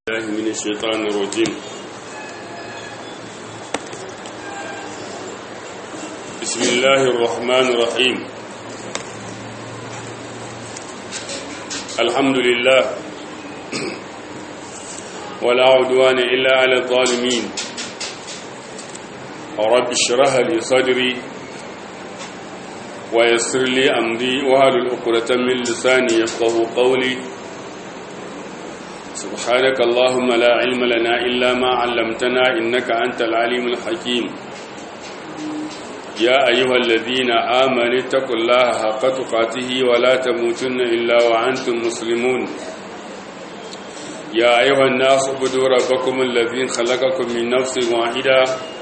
الله من الشيطان الرجيم بسم الله الرحمن الرحيم الحمد لله ولا عدوان إلا على الظالمين رب اشرح لي صدري ويسر لي أمري وهل الأقرة من لساني يفقه قولي سبحانك اللهم لا علم لنا إلا ما علمتنا إنك أنت العليم الحكيم يا أيها الذين آمنوا اتقوا الله حق تقاته ولا تموتن إلا وأنتم مسلمون يا أيها الناس اعبدوا ربكم الذي خلقكم من نفس واحدة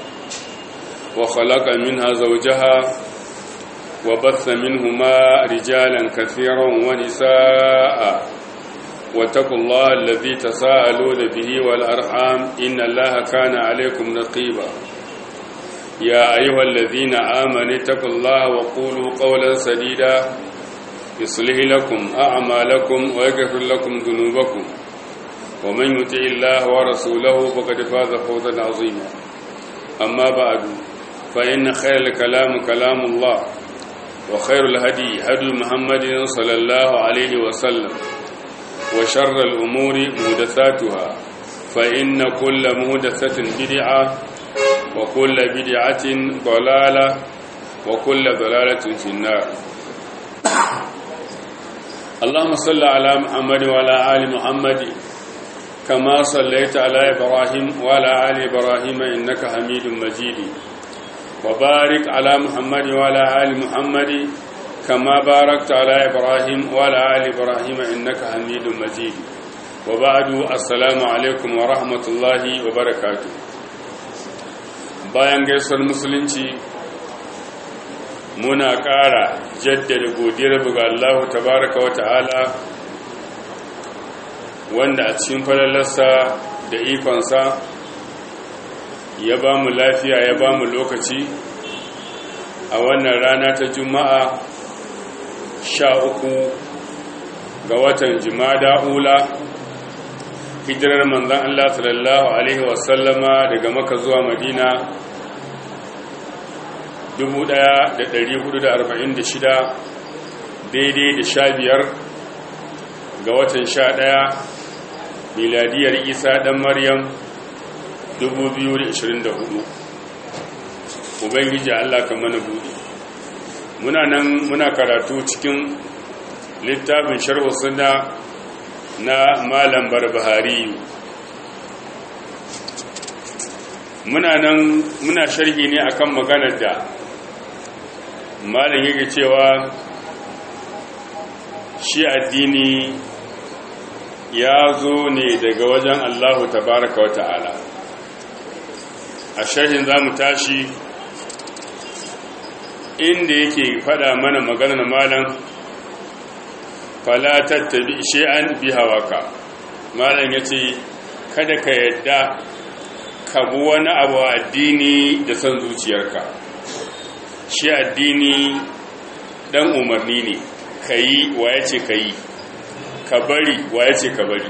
وخلق منها زوجها وبث منهما رجالا كثيرا ونساء واتقوا الله الذي تساءلون به والأرحام إن الله كان عليكم رقيبا يا أيها الذين آمنوا اتقوا الله وقولوا قولا سديدا يصلح لكم أعمالكم ويغفر لكم ذنوبكم ومن يطع الله ورسوله فقد فاز فوزا عظيما أما بعد فإن خير الكلام كلام الله وخير الهدي هدي محمد صلى الله عليه وسلم وشر الأمور مهدثاتها فإن كل مهدثة بدعة وكل بدعة ضلالة وكل ضلالة في النار اللهم صل على محمد وعلى آل محمد كما صليت على إبراهيم وعلى آل إبراهيم إنك حميد مجيد وبارك على محمد وعلى آل محمد كما باركت على إبراهيم وعلى آل إبراهيم إنك حميد مجيد وبعد السلام عليكم ورحمة الله وبركاته bayan gaisuwar musulunci muna ƙara jaddada godiyar buga Allah tabaraka wa ta'ala wanda a cikin falalarsa da ikonsa ya ba mu lafiya ya ba mu lokaci a wannan rana ta juma'a sha uku ga watan jimada ula hijirar manzan Allah sallallahu Alaihi wasallama daga maka zuwa madina 1446 daidai da sha biyar ga watan sha ɗaya miladiyar isa ɗan maryam 2024 ubangiji Allah ka mana buɗe muna nan muna karatu cikin littafin sharhu sunna na malam barbahari muna nan muna sharhi ne akan maganar da malam yake cewa shi addini ya zo ne daga wajen Allahu tabaraka wa ta'ala a sharhin za mu tashi inda yake fada mana maganar malam fala tattabi shay'an bi hawaka malam yace kada ka yadda ka bi wani abu addini da san zuciyarka shi addini dan umarni ne kayi wa yace kayi ka bari wa yace ka bari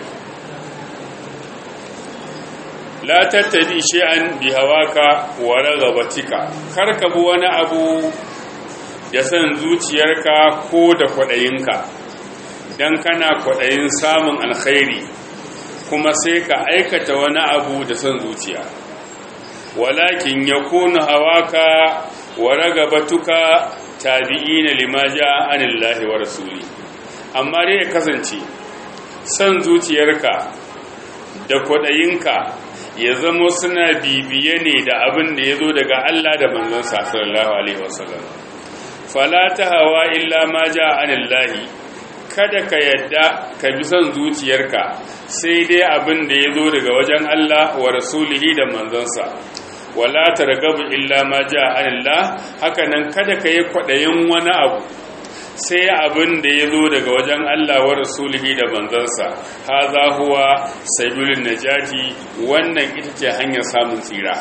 la tattabi shay'an bi hawaka wa ragabatika kar ka bi wani abu da san zuciyarka ko da kwadayinka dan kana kwadayin samun alkhairi kuma sai ka aikata wani abu da san zuciya walakin yakunu hawaka wa ragabatuka tabi'ina lima ja'a anillahi wa rasuli amma dai ya kasance san zuciyarka da kwadayinka ya zamo suna bibiye ne da abin da ya zo daga Allah da manzon sallallahu alaihi wasallam fala ta hawa illa ma ja anillahi kada ka yadda ka bi son zuciyarka sai dai abin da ya zo daga wajen Allah wa rasulihi da manzonsa wala targabu illa ma ja anillah haka nan kada ka yi kwaɗayin wani abu sai abin da ya zo daga wajen Allah wa rasulihi da manzansa haza huwa sabilun najati wannan ita ce hanyar samun tsira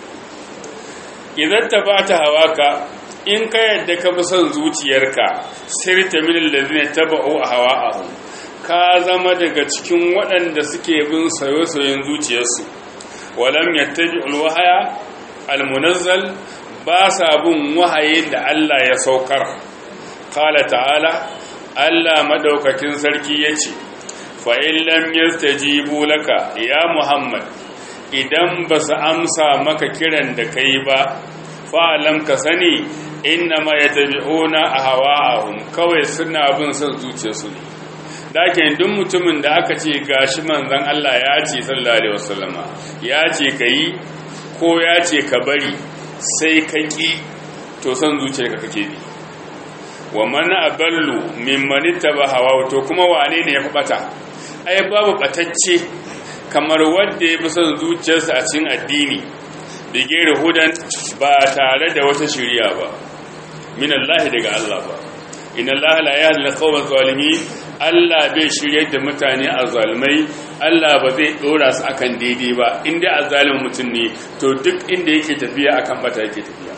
idan ta bata hawaka in ka yadda ka bi son zuciyarka sirta min allazina taba'u ahwa'ahum ka zama daga cikin waɗanda suke bin sayo-sayen zuciyarsu walam yattabi alwahaya almunazzal ba sa bin wahayin da Allah ya saukar qala ta'ala Allah madaukakin sarki yace fa in lam yastajibu laka ya muhammad idan ba su amsa maka kiran da kai ba fa'alam ka sani innama yattabi'una ahwa'ahum kawai suna bin son zuciyarsu ne dakin duk mutumin da aka ce gashi manzon Allah ya ce sallallahu alaihi wasallama ya ce kai ko ya ce ka bari sai ka ki to son zuciyarka kake bi wa man aballu mimman ittaba hawa to kuma wane ne ya fi bata ai babu batacce kamar wanda ya fi son zuciyarsa a cikin addini da gere hudan ba tare da wata shiriya ba min Allah daga Allah ba inna Allah la yahdi al-qawma zalimin Allah bai shiryar da mutane a zalimai Allah ba zai dora su akan daidai ba inda azalimin mutum ne to duk inda yake tafiya akan bata yake tafiya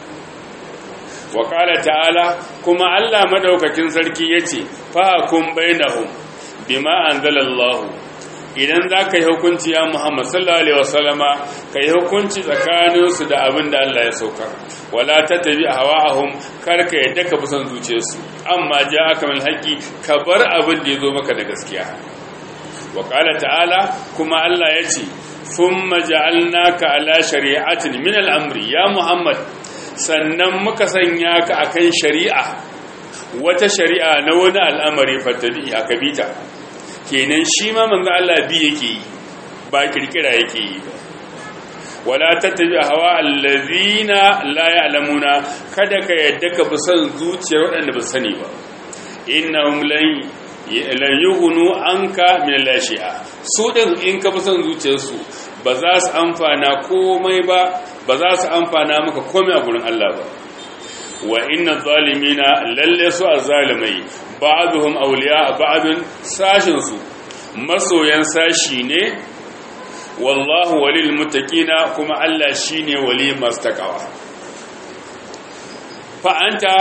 wa qala ta'ala kuma Allah madaukakin sarki yace fa kun bainahum bima anzalallahu idan za ka yi hukunci ya Muhammad sallallahu Alaihi wasallama ka yi hukunci tsakaninsu da abin da Allah ya sauka wala ta tabi a hawa'ahun karka yadda ka fi son zuciyarsu amma ja aka mil haƙi ka bar abin da ya zo maka da gaskiya wa ta'ala kuma Allah ya ce sun maja'alnaka ala shari'atin min al'amri ya Muhammad sannan muka sanya ka akan shari'a wata shari'a na wani al'amari fattabi a kabita kenan shi ma manzo Allah bi yake yi ba kirkira yake yi ba wala tattabi hawa allazina la ya'lamuna kada ka yadda ka bi son zuciyar waɗanda ba sani ba innahum lan lan yughnu anka min lashi'a su din in ka bi son zuciyarsu ba za su amfana komai ba ba za su amfana maka komai a gurin Allah ba wa inna zalimina lalle su azzalimai ba'duhum awliya ba'dun sashin su masoyan sashi ne wallahu walil muttaqina kuma Allah shine wali masu takawa fa anta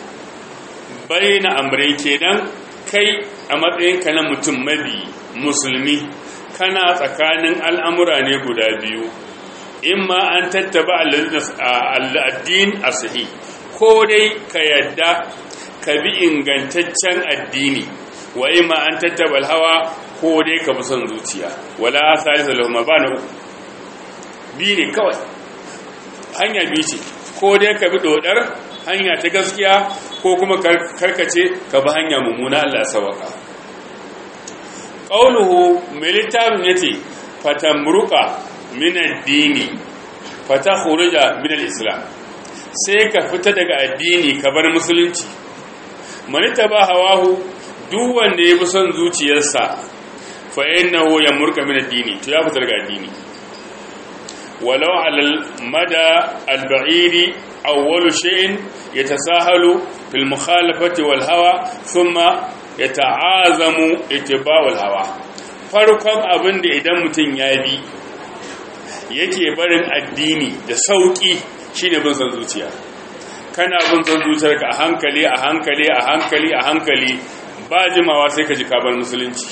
baina amrai kenan kai a matsayin ka na mutum mabi musulmi kana tsakanin al'amura ne guda biyu imma an tattaba al'addin asahi ko dai ka yadda ka bi ingantaccen addini wa ima an tattaba hawa ko dai ka bi son zuciya wala salisa lahuma ba na uku bi ne kawai hanya bi ce ko dai ka bi dodar hanya ta gaskiya ko kuma karkace ka bi hanya mummuna Allah sawaka qauluhu mai littafin yace fatamruqa min ad-dini fatakhruja min al-islam sai ka fita daga addini ka bar musulunci manita ba hawahu duk wanda ya bi son zuciyarsa fa innahu yamurka min addini to ya fita daga addini walau alal mada al-ba'iri awwalu shay'in yatasahalu fil mukhalafati wal hawa thumma yata'azamu ittiba'u al hawa farkon abin da idan mutum ya bi yake barin addini da sauki shine bin son zuciya kana bin son zuciyarka a hankali a hankali a hankali a hankali ba jimawa sai ka ji kabar musulunci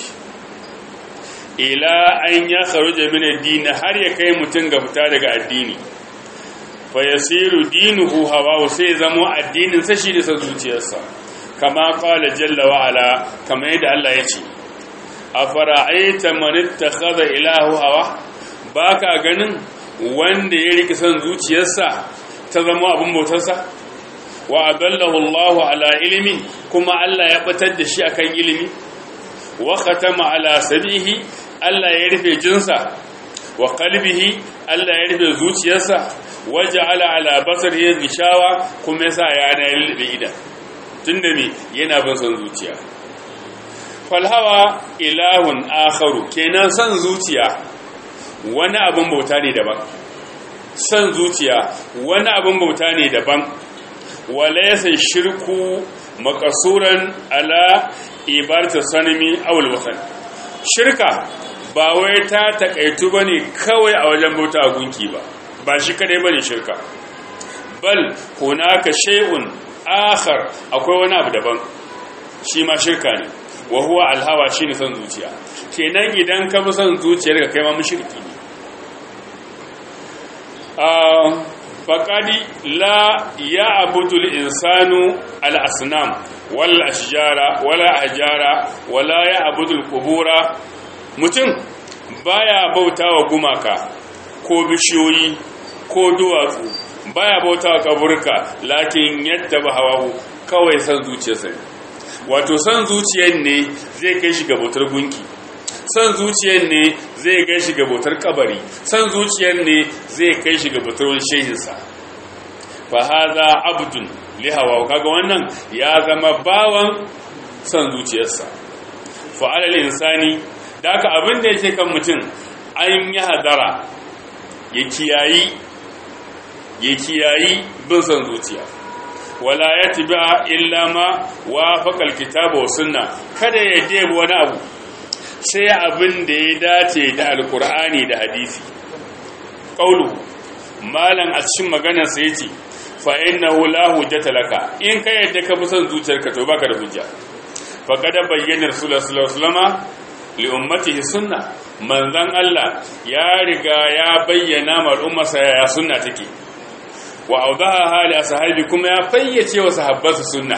ila an ya kharuja min addini har ya kai mutum ga fita daga addini fa yasiru dinuhu hawa sai zamo addinin sa shi da son zuciyarsa kama qala jalla wa ala kama yadda Allah ya ce afara'aita man ittakhadha ilahu hawa baka ganin wanda ya riki son zuciyarsa ta zama abin bautarsa wa adallahu Allahu ala ilimi kuma Allah ya batar da shi akan ilimi wa khatama ala sabihi Allah ya rufe jinsa wa qalbihi Allah ya rufe zuciyarsa wa ja'ala ala basarihi gishawa kuma yasa yana lilbe ida tunda me yana bin son zuciya fal hawa ilahun akharu kenan son zuciya wani abin bauta ne daban son zuciya wani abin bauta ne daban walaysa shirku makasuran ala ibarta sanami awul wasan shirka ba wai ta takaitu bane kawai a wajen bauta a gunki ba ba shi kadai bane shirka bal hunaka shay'un akhar akwai wani abu daban shi ma shirka ne wa huwa alhawa shine son zuciya kenan idan ka bi son zuciyar ka kai ma mushriki ne ah faqadi la ya'budu al-insanu al-asnam wal ashjara wala ahjara wala ya'budu al-qubura mutum baya bautawa gumaka ko bishiyoyi ko duwatsu baya bautawa kaburka lakin yadda ba hawahu kawai san zuciyarsa ne wato san zuciyar ne zai kai shi ga bautar gunki san zuciyar ne zai kai shi ga bautar kabari san zuciyar ne zai kai shi ga bautar wani shehinsa fa hadha abdun li hawa kaga wannan ya zama bawan san zuciyarsa fa alal insani da haka abin da yake kan mutum an yi hadara ya kiyayi ya kiyayi bin san zuciya wala ya tiba illa ma wafaqal kitaba wa sunna kada ya debi wani abu sai abin da ya dace da alkur'ani da hadisi qaulu malan a cikin maganar sa yace fa innahu la hujjata laka in ka yadda ka bi son zuciyarka to baka da hujja fa kada bayyana rasulullahi sallallahu alaihi wasallam li ummatihi sunna manzon Allah ya riga ya bayyana ma ummarsa ya sunna take wa audaha hali ashabi kuma ya fayyace wa sahabbansa sunna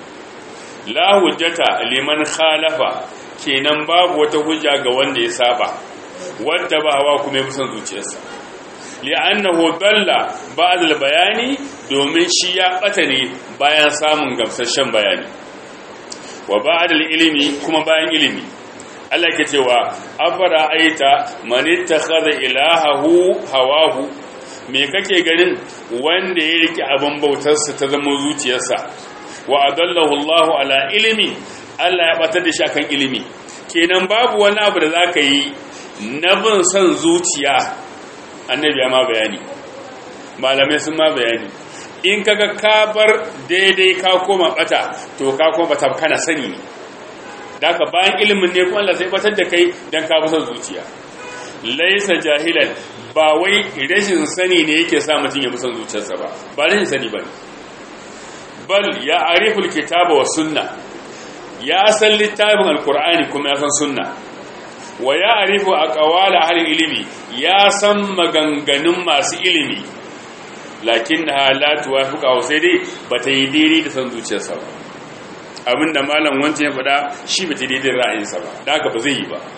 la hujjata liman khalafa kenan babu wata hujja ga wanda ya saba wanda ba hawa kuma ya fi son zuciyarsa li'annahu dalla ba'd al-bayani domin shi ya bata ne bayan samun gamsasshen bayani wa ba'd al-ilmi kuma bayan ilimi Allah ke cewa afara aita man ittakhadha ilahahu hawahu me kake ganin wanda ya rike abin bautarsa ta zama zuciyarsa wa adallahu Allahu ala ilimi Allah ya batar da shi akan ilimi kenan babu wani abu da zaka yi na bin son zuciya annabi ya ma bayani malamai sun ma bayani in kaga ka bar daidai ka koma bata to ka koma bata kana sani ne da ka bayan ilimin ne kuma Allah sai batar da kai dan ka bi son zuciya laisa jahilan ba wai rashin sani ne yake sa mutum ya bi son zuciyarsa ba ba rashin sani ba bal ya ariful kitaba wa sunna ya san littafin alkur'ani kuma ya san sunna wa ya arifu aqwal ahli ilimi ya san maganganun masu ilimi lakinnaha la tuwafiqa sai dai bata yi daidai da san zuciyarsa ba abinda malam wancan ya faɗa shi bata yi daidai ra'ayinsa ba da haka ba zai yi ba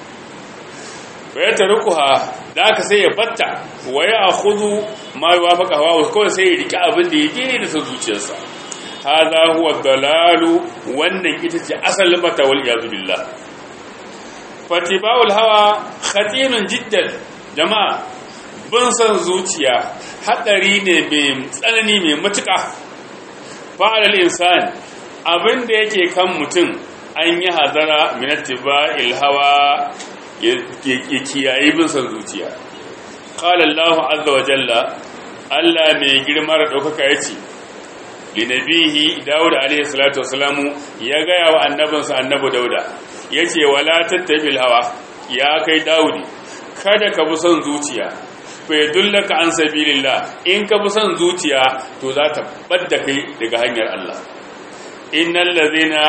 wa ya tarukuha da haka sai ya batta wa ya akhudhu ma yuwafaqa hawa kawai sai ya riki abin da ya daidai da san zuciyarsa hadha huwa dalalu wannan ita ce asalin bata wal iyad billah fatiba'ul hawa khatirun jiddan jama'a bin san zuciya hadari ne mai tsanani mai matuƙa fa'alal insan abin da yake kan mutum an yi hadara min ittiba'il hawa ya kiyaye bin san zuciya qala Allah azza wa jalla Allah mai girma da daukaka yace linabihi Dawud alaihi salatu wasalamu ya gaya wa annabinsa annabi Dauda yace wala tattabil hawa ya kai Dawudi kada ka bi son zuciya fa yadullaka an sabilillah in ka bi son zuciya to za ta badda kai daga hanyar Allah innal ladhina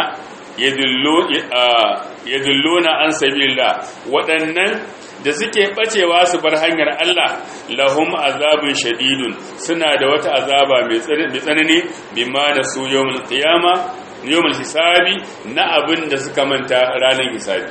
yadulluna an sabilillah waɗannan da suke bacewa su bar hanyar Allah lahum azabun shadidun suna da wata azaba mai tsanani bima da su yawmul qiyama yawmul hisabi na abin da suka manta ranar hisabi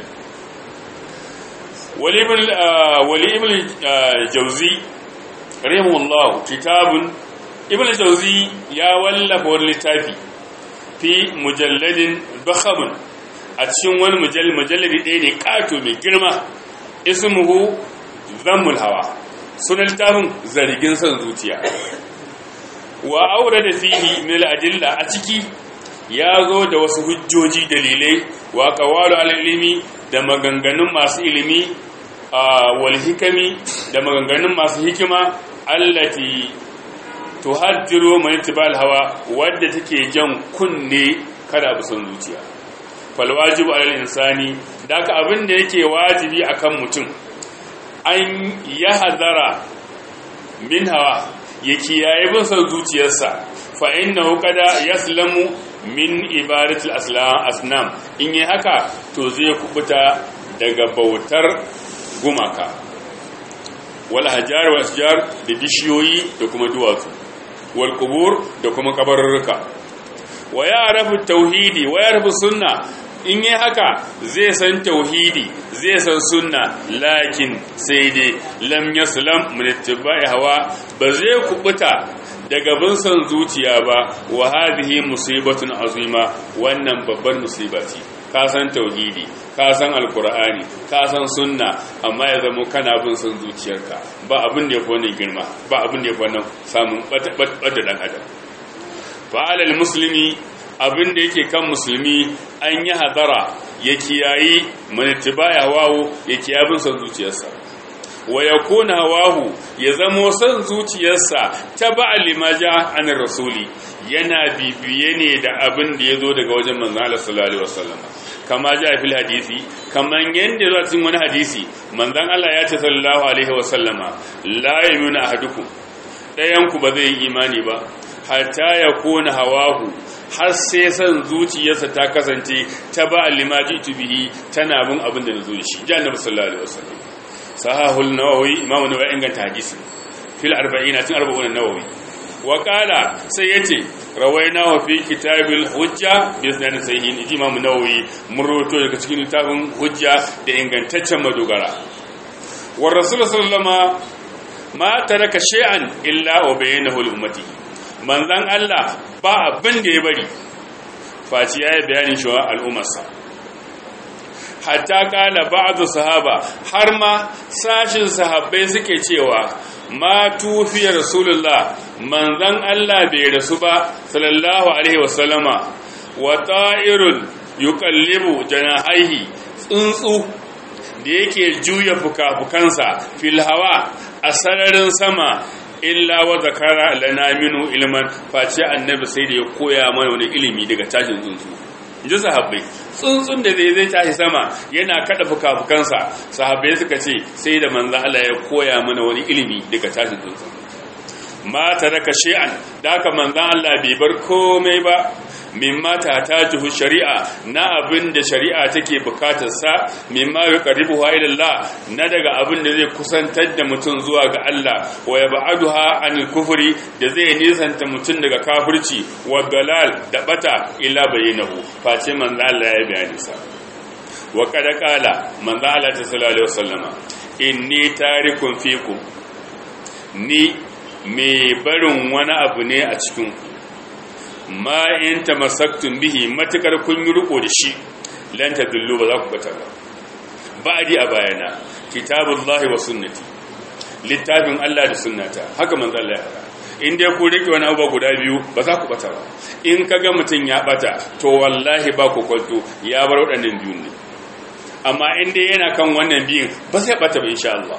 wali ibn wali ibn jawzi rahimahullah kitabun ibn jawzi ya wallafa wani littafi fi mujalladin bakhamun a cikin wani mujalladi ɗaya ne ƙato mai girma ismuhu zammul hawa sunan littafin zargin son zuciya wa aure da fihi mil adilla a ciki ya zo da wasu hujjoji dalilai wa qawalu al-ilmi da maganganun masu ilimi wal hikami da maganganun masu hikima allati tuhaddiru man ittibal hawa wadda take jan kunne kada bu son zuciya fal wajibu alal insani daka abin da yake wajibi akan mutum an ya hazara min hawa ya kiyaye bin son zuciyarsa fa innahu qada yaslamu min ibadatil aslam in yi haka to zai kubuta daga bautar gumaka wal hajar wal asjar da bishiyoyi da kuma duwatsu wal qubur da kuma kabarurruka wa ya'rafu tauhidi wa ya'rafu sunna in yi haka zai san tauhidi zai san sunna lakin sai dai lam yaslam min ittiba'i hawa ba zai kubuta daga bin san zuciya ba wa hadhihi musibatun azima wannan babbar musiba ce ka san tauhidi ka san alkur'ani ka san sunna amma ya zama kana bin son zuciyarka ba abin da ya fi wannan girma ba abin da ya fi wannan samun ɓadda ɗan adam fa'alal musulmi abin da yake kan musulmi an yi hadara ya kiyayi manitiba ya wawo ya kiyaye bin son zuciyarsa wa ya kuna hawahu ya zamo son zuciyarsa ta ba'a limaja an rasuli yana bibiye ne da abin da ya zo daga wajen manzan Allah sallallahu alaihi wasallam kama ja fil hadisi kaman yanda zuwa cikin wani hadisi manzan Allah ya ce sallallahu alaihi wasallama la yamuna ahadukum dayan ku ba zai yi imani ba hatta ya kona hawahu har sai san zuciyarsa ta kasance ta ba limaji tubihi tana bin abin da nazo shi ji annabi sallallahu alaihi wasallam sahahul nawawi imamu nawawi inganta hadisi fil 40 tun 40 nawawi wa qala sai yace rawaina wa fi kitabil hujja bi sanan sahihin imam nawawi mun rawaito daga cikin littafin hujja da ingantaccen madogara war rasul sallallahu ma taraka shay'an illa wa bayyanahu li ummati manzan Allah ba abin da ya bari faci yayi bayanin shi wa al'ummarsa hatta kala ba'du sahaba har ma sashin sahabbai suke cewa ma tufiya rasulullah manzan Allah bai rasu ba sallallahu alaihi wasallama wa ta'irun yuqallibu janahaihi tsuntsu da yake juya fuka-fukansa fil hawa a sararin sama illa wa zakara lana minu ilman face annabi sai da ya koya mana wani ilimi daga tashin tsuntsu ji sahabbai tsuntsun da zai zai tashi sama yana kada fuka-fukansa sahabbai suka ce sai da manzo Allah ya koya mana wani ilimi daga tashin tsuntsu ma taraka shay'an da haka manzo Allah bai bar komai ba mimma ta tajihu shari'a na abin da shari'a take bukatar sa mimma yuqarribuha ila Allah na daga abin da zai kusantar da mutum zuwa ga Allah wa yab'aduha anil kufri da zai nisanta mutum daga kafirci wa dalal da bata ila bayyinahu face manzo Allah ya bayani sa wa kada kala manzo Allah ta sallallahu alaihi wasallama inni tarikun fikum ni me barin wani abu ne a cikin ku ma in tamassaktum bihi matakar kun yi riko da shi lan tadullu ba za ku bata ba ba'di a bayana kitabullahi wa sunnati littafin Allah da sunnata haka manzo Allah ya faɗa in dai ku rike wani abu guda biyu ba za ku bata ba in kaga mutun ya bata to wallahi ba ku kwanto ya bar waɗannan biyun ne amma in dai yana kan wannan biyun ba sai bata ba insha Allah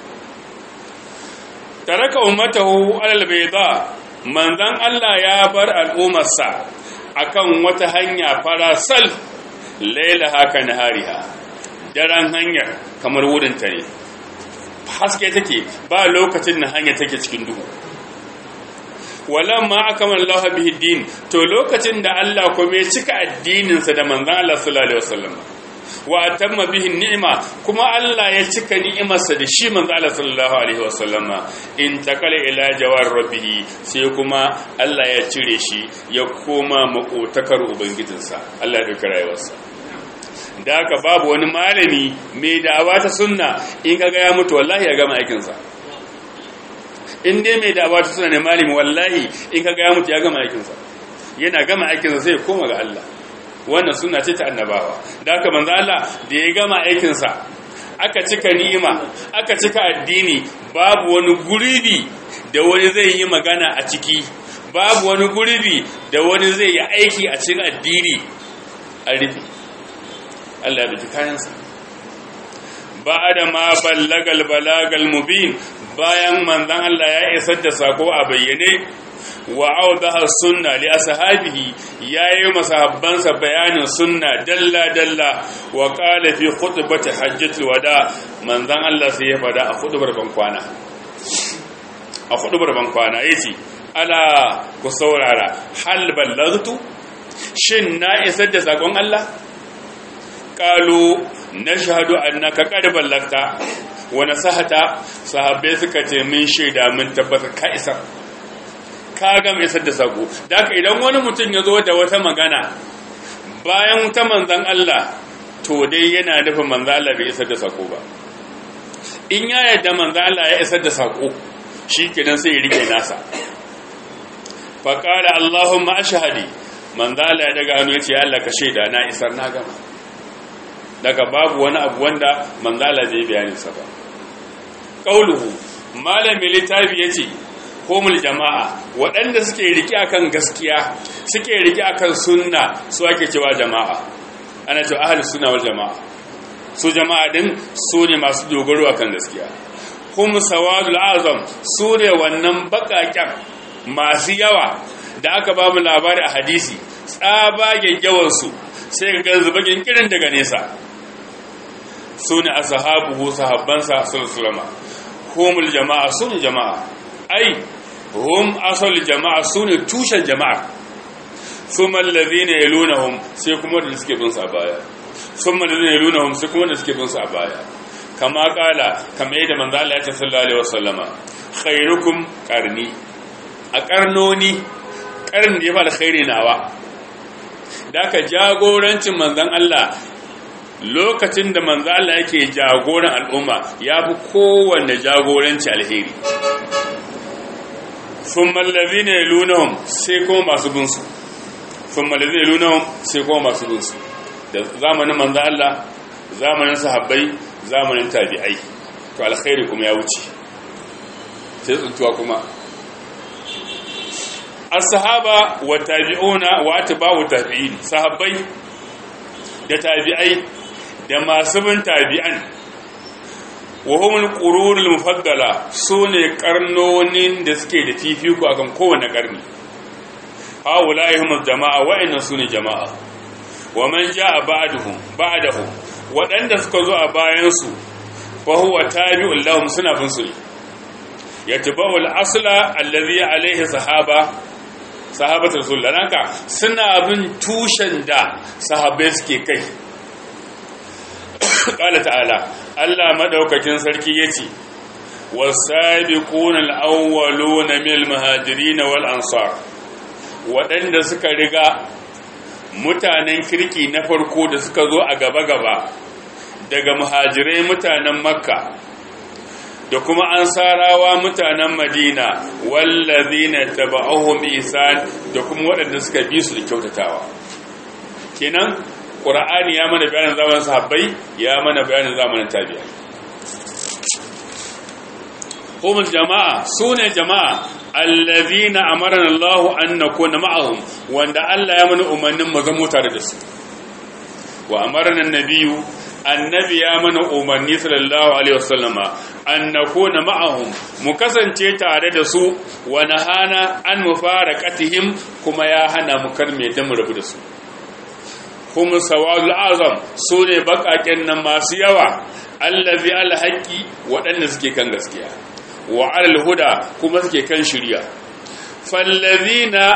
taraka ummatahu alal bayda manzan Allah ya bar al'ummarsa akan wata hanya farasal laila haka nahariha daren hanyar kamar wurinta ne haske take ba lokacin na hanya take cikin duhu walamma akamal Allah bihi din to lokacin da Allah kuma ya cika addininsa da manzan Allah sallallahu alaihi wasallam wa atamma bihi ni'ima kuma Allah ya cika ni'imarsa da shi manzo Allah sallallahu alaihi wasallama in takala ila jawar rabbihi sai kuma Allah ya cire shi ya koma makotakar ubangijinsa Allah ya dauki rayuwarsa da haka babu wani malami mai da'awa ta sunna in kaga ya mutu wallahi ya gama aikin sa in dai mai da'awa ta sunna ne malami wallahi in kaga ya mutu ya gama aikin sa yana gama aikin sa sai ya koma ga Allah wannan suna ce ta annabawa da aka manzo Allah da ya gama aikinsa aka cika ni'ima aka cika addini babu wani guribi da wani zai yi magana a ciki babu wani guribi da wani zai yi aiki a cikin addini a rufe Allah ya biki kayansa ba da ma ballagal balagal mubin bayan manzon Allah ya isar da sako a bayyane wa audaha sunna li ashabihi yayi masahabbansa bayanin sunna dalla dalla wa qala fi khutbati hajjatul wada manzon Allah sai ya fada a khutbar ban kwana a khutbar ban kwana yace ala ku saurara hal ballagtu shin na isar da sakon Allah qalu nashhadu annaka qad ballagta wa nasahata sahabbai suka ce min shaida mun tabbata ka isa ka ga mai isar da sako da haka idan wani mutum ya zo da wata magana bayan ta manzan Allah to dai yana nufin manzan Allah bai isar da sako ba in ya yadda manzan Allah ya isar da sako shi kenan sai ya rike nasa faƙara Allahumma ashhadi manzan Allah ya daga hannu ya ce Allah ka shaida na isar na gama daga babu wani abu wanda manzan Allah zai bayanin sa ba qauluhu malami littafi yace komul jama'a waɗanda suke riki akan gaskiya suke riki akan sunna su ake cewa jama'a ana cewa ahli sunna wal jama'a su jama'a din su ne masu dogaro akan gaskiya hum sawadul azam su ne wannan bakaken masu yawa da aka ba mu labari a hadisi tsabagen yawan su sai ga ganzu bakin kirin daga nesa su ne ashabuhu sahabbansa sallallahu alaihi humul jama'a su ne jama'a ai hum asal jama'a su ne tushen jama'a summa allazina yalunahum sai kuma da suke bin su a baya summa allazina yalunahum sai kuma da suke bin su a baya kama kala kama yadda manzo Allah ya ce sallallahu alaihi wasallama khairukum qarni a karnoni karni da ya fara khairi nawa da ka jagorancin manzon Allah lokacin da manzo Allah yake jagoran al'umma ya fi kowanne jagoranci alheri sun mallazi ne lunahun sai kuma masu binsu sun mallazi ne lunahun sai kuma masu binsu da zamanin manzo Allah zamanin sahabbai zamanin tabi'ai to alkhairi kuma ya wuce sai tsuntuwa kuma as-sahaba wa tabi'una wa atba'u tabi'in sahabbai da tabi'ai da masu bin tabi'an wahumul qurunul mufaddala sune karnonin da suke da fifiko akan kowanne karni haulaihum jama'a wa'annan sune jama'a wa man jaa ba'dahum ba'dahum wadanda suka zo a bayan su fa huwa tabi'un lahum suna bin su yatba'u al-asla alladhi alayhi sahaba sahabatul rasulullah naka suna bin tushen da sahabbai suke kai ƙala ta'ala Allah maɗaukakin sarki ya ce wasabiquna al-awwaluna min al-muhajirin wal ansar waɗanda suka riga mutanen kirki na farko da suka zo a gaba-gaba daga muhajirai mutanen makka da kuma ansarawa mutanen madina wallazina taba'uhum ihsan da kuma waɗanda suka bi su da kyautatawa kenan ƙura'ani ya mana bayanin zamanin sahabbai ya mana bayanin zamanin tabi'a humul jama'a sune jama'a allazina amarana Allah an nakuna ma'ahum wanda Allah ya mana umarnin mu zama tare da su wa amarna annabiyyu annabi ya mana umarni sallallahu alaihi wasallama an nakuna ma'ahum mu kasance tare da su wa nahana an mufaraqatihim kuma ya hana mu karme da mu rabu da su kuma sawadul azam su ne bakaken nan masu yawa allazi alhaqi waɗanda suke kan gaskiya wa alal huda kuma suke kan shirya fallazina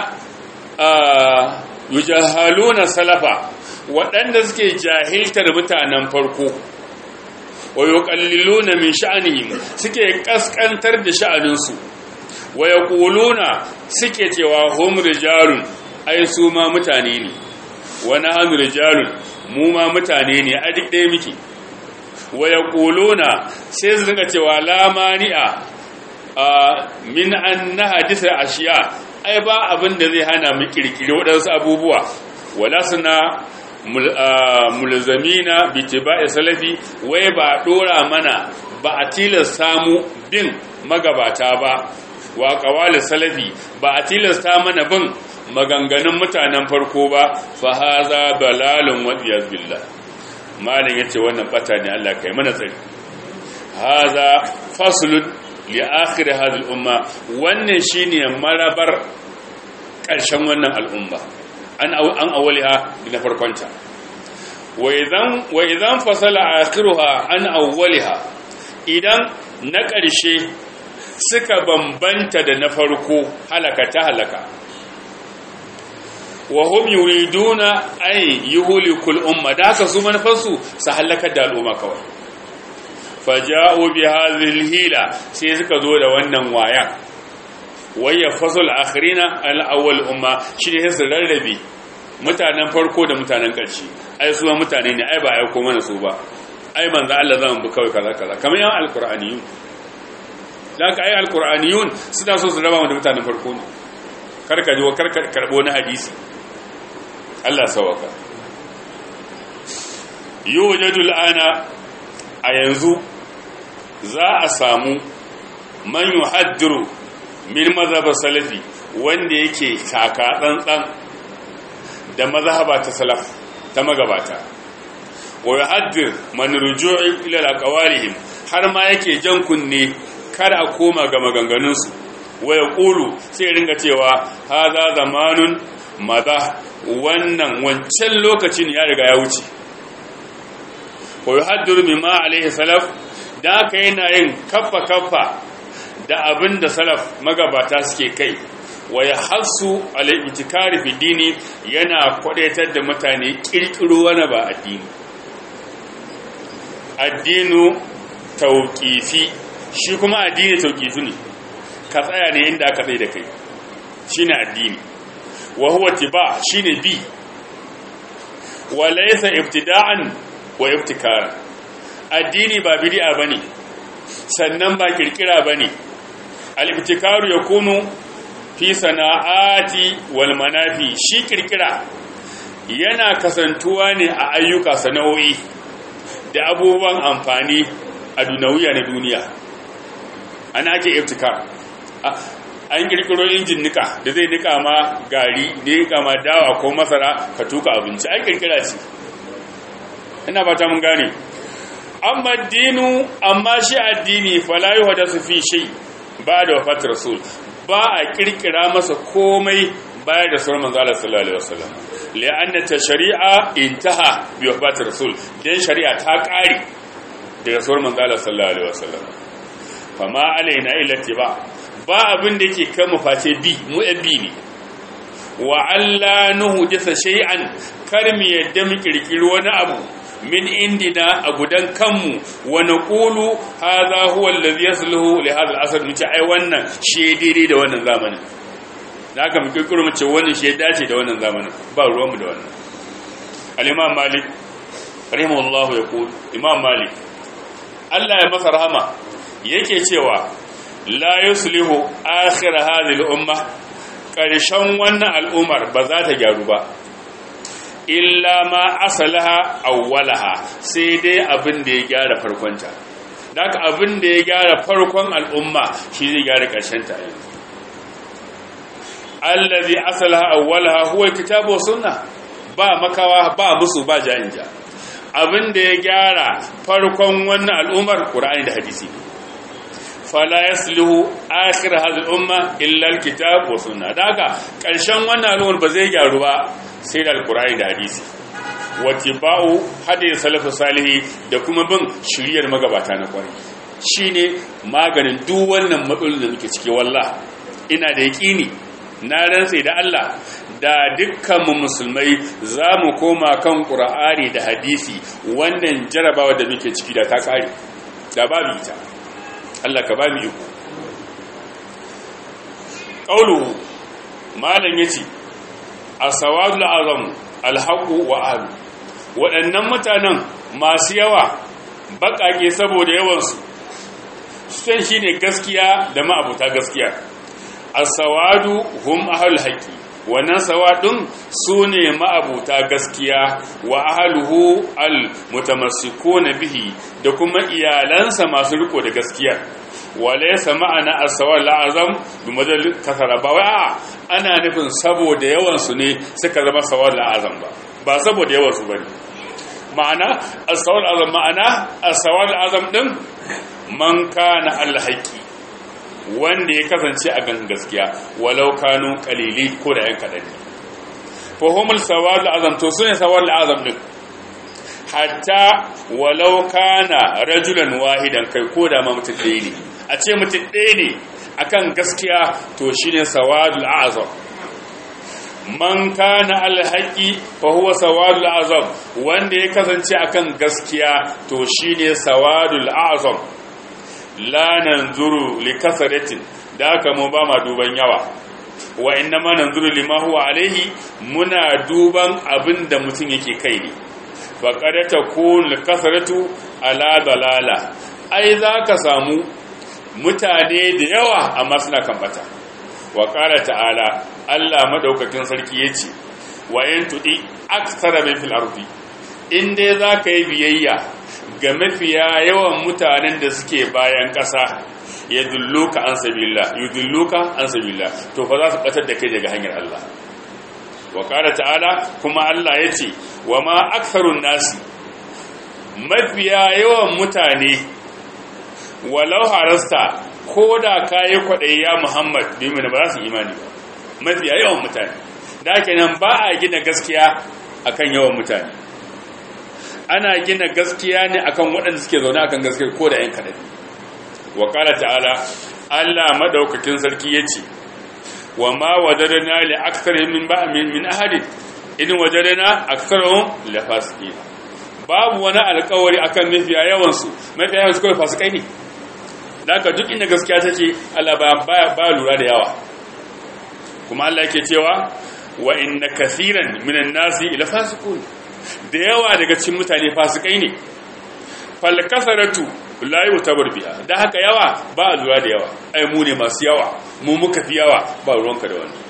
yujahaluna salafa waɗanda suke jahiltar mutanen farko wa yuqalliluna min sha'anihim suke kaskantar da sha'aninsu wa yaquluna suke cewa hum rijalun ai su ma mutane ne wani hannu rijalun mu ma mutane ne a duk ɗaya miki waya ƙuluna sai su rinka cewa lamani'a min an na hadisar ashiya ai ba abin da zai hana mu kirkiri waɗansu abubuwa wala suna mulzamina bitiba'i salafi wai ba ɗora mana ba a tilasta mu bin magabata ba wa ƙawalin salafi ba a tilasta mana bin maganganun mutanen farko ba fa haza balalun wadiyaz billah malin yace wannan bata ne Allah kai mana tsari haza faslun li akhir hadhihi umma wannan shine marabar karshen wannan al'umma an an awliha na farkonta wa idan wa idan fasala akhiruha an awwaliha idan na ƙarshe suka bambanta da na farko halaka ta halaka wa hum yuriduna ay yuhlikul umma da haka su manufarsu su halakar da al'umma kawai faja'u bi hadhihi hila sai suka zo da wannan waya waya fasul akhirina al awwal umma shine su rarrabe mutanen farko da mutanen ƙarshe ai su mutane ne ai ba ai ko mana su ba ai manzo Allah zan bi kawai kaza kaza kamar yan alqur'aniyun laka ai alqur'aniyun suna so su raba da mutanen farko ne karka ji wa karka karbo na hadisi Allah sawaka yujadu al'ana a yanzu za a samu man yuhaddiru min mazhab salafi wanda yake taka tsantsan da mazhaba ta salaf ta magabata wa yuhaddir man ruju'i ila aqwalihim har ma yake jan kunne kar a koma ga maganganunsu wa yaqulu sai ringa cewa hadha zamanun madha wannan wancan lokacin ya riga ya wuce wa yuhaddiru mimma alaihi salaf da aka yana yin kaffa kaffa da abin da salaf magabata suke kai wa ya hasu al'itikari fi dini yana kwadaitar da mutane kirkiro wani ba addini addinu tauƙifi shi kuma addini tauƙifi ne ka tsaya ne inda aka tsaye da kai shi ne addini wa huwa tiba shi ne bi wa laisa ibtida'an wa ibtikara addini ba bid'a bane sannan ba kirkira bane al-ibtikaru yakunu fi sana'ati wal manafi shi kirkira yana kasantuwa ne a ayyuka sana'o'i da abubuwan amfani a dunawiya na duniya ana ake ibtikar an kirkiro injin nika da zai nika ma gari nika ma dawa ko masara ka tuka abinci an kirkira ce ina fata mun gane amma dinu amma shi addini fala yuhdathu fi shay ba da wafat rasul ba a kirkira masa komai baya da sauran manzo Allah sallallahu alaihi wasallam li'anna ta shari'a intaha bi wafat rasul dan shari'a ta kare daga sauran manzo Allah sallallahu alaihi wasallam fama alaina illa tiba ba abin da yake kan mu face bi mu bi ne wa alla nuhdisa shay'an kar mu yadda mu kirkiri wani abu min indina a gudan kanmu wa naqulu hadha huwa alladhi yasluhu li hadha al-asr mu ce ai wannan shi daidai da wannan zamanin da haka mu kirkiro mu ce wannan shi dace da wannan zamanin ba ruwanmu da wannan al-imam malik rahimahullahu yaqul imam malik Allah ya masa rahama yake cewa la yuslihu akhir hadhihi al-umma karshen wannan al'umar ba za ta gyaru ba illa ma asalaha awwalaha sai dai abin da ya gyara farkonta daga abin da ya gyara farkon al'umma shi zai gyara ƙarshen ta allazi asalaha awwalaha huwa kitabu wa sunna ba makawa ba musu ba ja'inja abin da ya gyara farkon wannan al'ummar qur'ani da hadisi fala yasluhu akhir hadhihi al-umma illa al-kitab wa sunna daga ƙarshen wannan al'ummar ba zai gyaru ba sai da alkur'ani da hadisi wattiba'u hadith salafu salihi da kuma bin shiriyar magabata na kwarai shine maganin duk wannan matsalolin da muke ciki wallah ina da yaqini na rantsa da Allah da dukkan mu musulmai zamu koma kan qur'ani da hadisi wannan jarabawa da muke ciki da ta kare da babu ita Allah ka babu iko qaulu malam yace asawadul azam alhaqu wa ahlu waɗannan mutanen masu yawa baƙaƙe saboda yawansu san shine gaskiya da ma'abuta gaskiya asawadu hum ahlul haqi wannan sawadun sune ma'abuta gaskiya wa ahluhu al mutamassikuna bihi da kuma iyalansa masu riko da gaskiya walaysa ma'ana as-sawal azam bi madal kasara ba wa ana nufin saboda yawan su ne suka zama sawal azam ba ba saboda yawan su bane ma'ana as-sawal azam ma'ana as-sawal azam din man kana al-haqi wanda ya kasance a gan gaskiya walau kanu qalili ko da yan kadan ne fa humul sawal azam to sune sawal azam din hatta walau kana rajulan wahidan kai ko da ma mutum ɗaya ne a ce mutum ɗaya ne akan gaskiya to shine sawadul azam man kana alhaqi fa huwa sawadul azam wanda ya kasance akan gaskiya to shine sawadul azam la nanzuru li kasratin da haka mu ba ma duban yawa wa inna ma nanzuru lima huwa alaihi muna duban abinda mutum yake kai ne fa qad takun kasratu ala dalala ai zaka samu mutane da yawa amma suna kan bata wa qala ta'ala Allah madaukakin sarki yace wa in tudi aksara min fil ardi in dai zaka yi biyayya ga mafiya yawan mutanen da suke bayan ƙasa ya dulluka an sabila yudulluka an sabila to fa za su batar da kai daga hanyar Allah wa qala ta'ala kuma Allah yace wa ma aktharun nasi mafiya yawan mutane walau harasta ko da kayi kwaɗayi ya Muhammad domin ba za su imani ba mafiya yawan mutane da kenan ba a gina gaskiya akan yawan mutane ana gina gaskiya ne akan waɗanda suke zaune akan gaskiya ko da ‘yan kaɗan wa ƙala ta'ala Allah maɗaukakin sarki ya ce wa ma wadarana li aksarin min ba min ahadin in wadarana aksarun la fasiki babu wani alkawari akan mafiya yawansu mafiya yawansu kawai fasikai ne da haka duk inda gaskiya take Allah baya ba lura da yawa kuma Allah yake cewa wa inna kathiran minan nasi ila fasiqun da yawa daga cikin mutane fasikai ne fal kasaratu la yutabar biha da haka yawa ba lura da yawa ai mu ne masu yawa mu muka fi yawa ba ruwanka da wani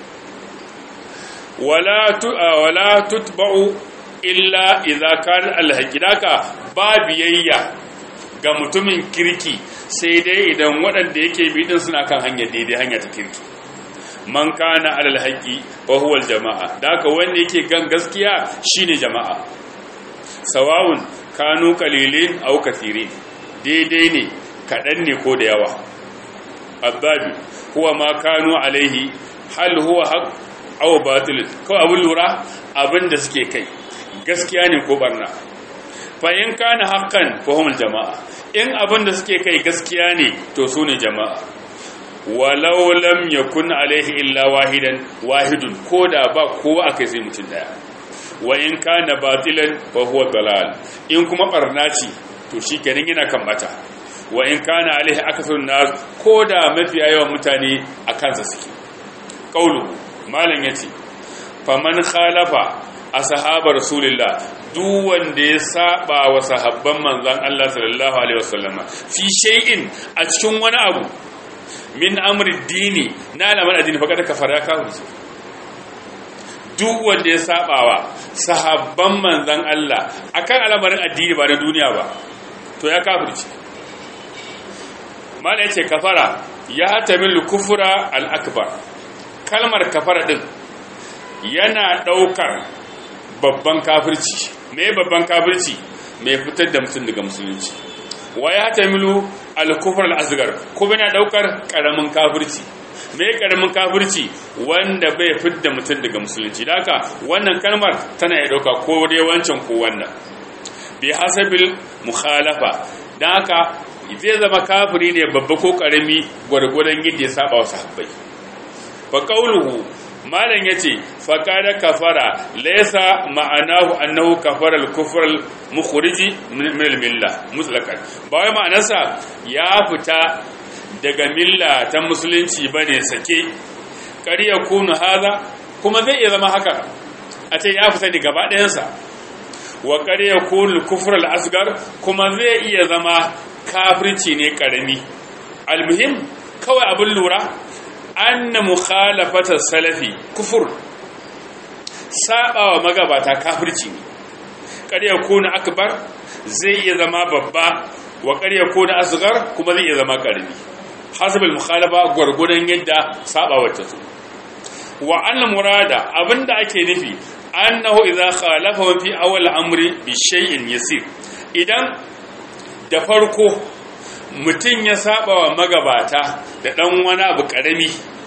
wala tu wala tutba'u illa idza kana alhaqidaka ba biyayya ga mutumin kirki sai dai idan waɗanda yake bi din suna kan hanyar daidai hanya ta kirki man kana alal haqqi wa huwa al jama'a daka wanda yake gan gaskiya shine jama'a sawawun kanu qalilin aw kathirin daidai ne kadan ne ko da yawa azabi huwa ma kanu alaihi hal huwa haqq aw batil ko abun lura abinda suke kai gaskiya ne ko barna fa in kana haqqan fa humul jama'a in abinda suke kai gaskiya ne to su ne jama'a walau lam yakun alaihi illa wahidan wahidun koda ba kowa akai sai mutum daya wa in kana batilan fa huwa dalal in kuma barna ce to shikenan yana kan bata wa in kana alaihi akasarun nas koda mafiya yawan mutane a kansa suke qaulu malam yace faman khalafa ashabar rasulillah duk wanda ya saba wa sahabban manzon Allah sallallahu alaihi wasallama fi shay'in a cikin wani abu min amri dini na alamar addini fa kada kafara ka wuce duk wanda ya sabawa sahabban manzon Allah akan al'amarin addini ba na duniya ba to ya kafirce mala yace kafara ya tamil kufra al akbar kalmar kafara din yana daukar babban kafirci me babban kafirci mai fitar da mutum daga musulunci wa ya tamilu al-kufr al-asghar kuma yana daukar karamin kafirci me karamin kafirci wanda bai fidda mutum daga musulunci haka wannan kalmar tana ya dauka ko dai wancan ko wannan bi hasabil mukhalafa dan haka zai zama kafiri ne babba ko karami gwargwadon yadda ya saba wa sahabbai fa qawluhu malam yace fa kada kafara laysa ma'anahu annahu kafara al-kufr al-mukhriji min al-milla mutlaqan ba wai ma'anarsa ya fita daga milla ta musulunci bane sake kariya kunu haza kuma zai iya zama haka a ce ya fita ne gaba ɗayansa wa kariya kunu kufr al-asghar kuma zai iya zama kafirci ne karami al-muhim kawai abin lura anna mukhalafata salafi kufur sabawa magabata kafirci ne ƙarya ko na akbar zai iya zama babba wa ƙarya ko na asghar kuma zai iya zama ƙarami hasabul mukhalafa gurgurdan yadda sabawa ta so wa anna murada abinda ake nufi annahu idza khalafa fi awwal amri bi shay'in yasir idan da farko mutum ya saba wa magabata da ɗan wani abu ƙarami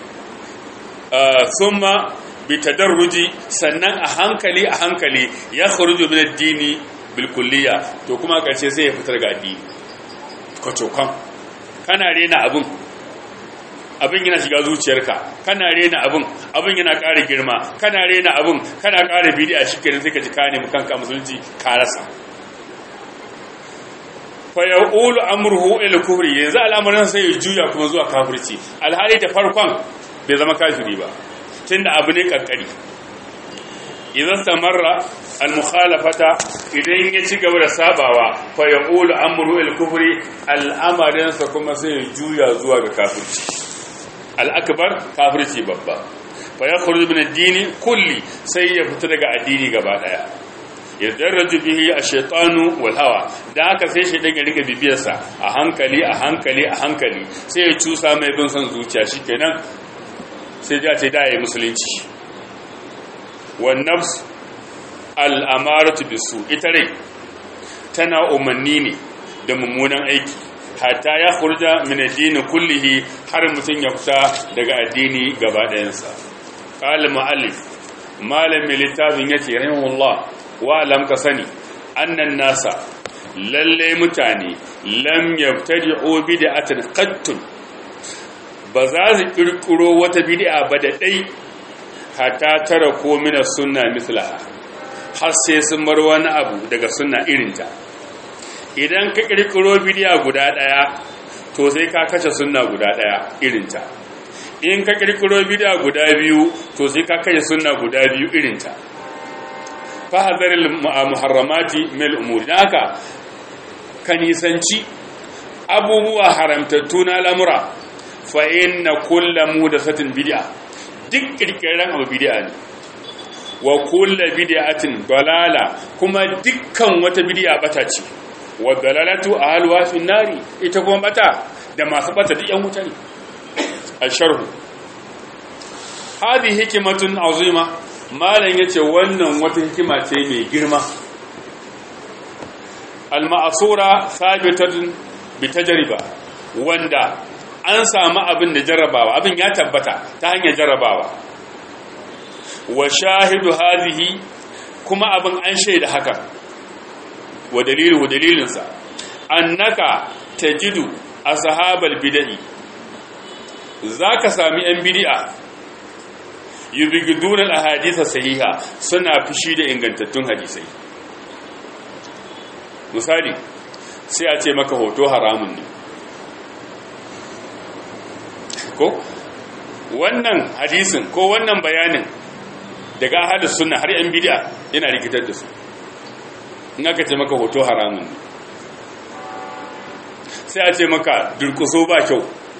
sun ma bi tadarruji sannan a hankali a hankali ya kharuju min addini bil kulliya to kuma kace sai ya fitar ga addini kwacokan kana rena abin abin yana shiga zuciyarka kana rena abin abin yana ƙara girma kana rena abin kana ƙara bidi'a shikenan sai ka ji ka nemi kanka musulunci ka rasa fa yaqulu amruhu ila kufri yanzu al'amarin sai ya juya kuma zuwa kafirci alhali da farkon bai zama kafiri ba tunda abu ne kankari idan tamarra al-mukhalafata idan ya ci gaba da sabawa fa yaqulu amru al-kufri al'amarin sa kuma sai ya juya zuwa ga kafirci al-akbar kafirci babba fa yakhruju min ad-dini kulli sai ya fita daga addini gaba daya yadarraju bihi ash-shaytanu wal hawa dan haka sai shaytan ya rika bibiyarsa a hankali a hankali a hankali sai ya cusa mai bin son zuciya shikenan sai ya ce da yayi musulunci wan nafs al-amaratu bisu ita rai tana umanni ne da mummunan aiki hatta ya khurja min ad-din kullihi har mutun ya fita daga addini gaba ɗayansa qala mu'allif malamin littafin yace rahimahullah wa'alam ka sani annan nasa lalle mutane lam yabtadi'u bid'atan qattun ba za su kirkiro wata bid'a ba da dai hatta tara ko mina sunna mislaha har sai sun bar wani abu daga sunna irinta idan ka kirkiro bid'a guda daya to sai ka kashe sunna guda daya irinta in ka kirkiro bid'a guda biyu to sai ka kashe sunna guda biyu irinta fahadar muharramati mil umuri da haka ka nisanci abubuwa haramtattu na lamura fa inna kulla mudathatin bid'a duk kirkiran abu bid'a ne wa kulla bid'atin dalala kuma dukkan wata bid'a bata ce wa dalalatu ahlwa fi nari ita kuma bata da masu bata duk yan wuta ne al-sharh hadhihi hikmatun azima malam ya ce wannan wata hikima ce mai girma al-ma'asura sabitatun bi tajriba wanda an samu abin da jarrabawa abin ya tabbata ta hanyar jarrabawa wa shahidu hadhihi kuma abin an shaida haka wa dalilu dalilinsa annaka tajidu ashabal bid'i zaka sami yan bid'a yubigidun al-ahadith sahiha suna fishi da ingantattun hadisai misali sai a ce maka hoto haramun ne ko wannan hadisin ko wannan bayanin daga ahadis sunna har yan bid'a yana rikitar da su in aka ce maka hoto haramun ne sai a ce maka durkuso ba kyau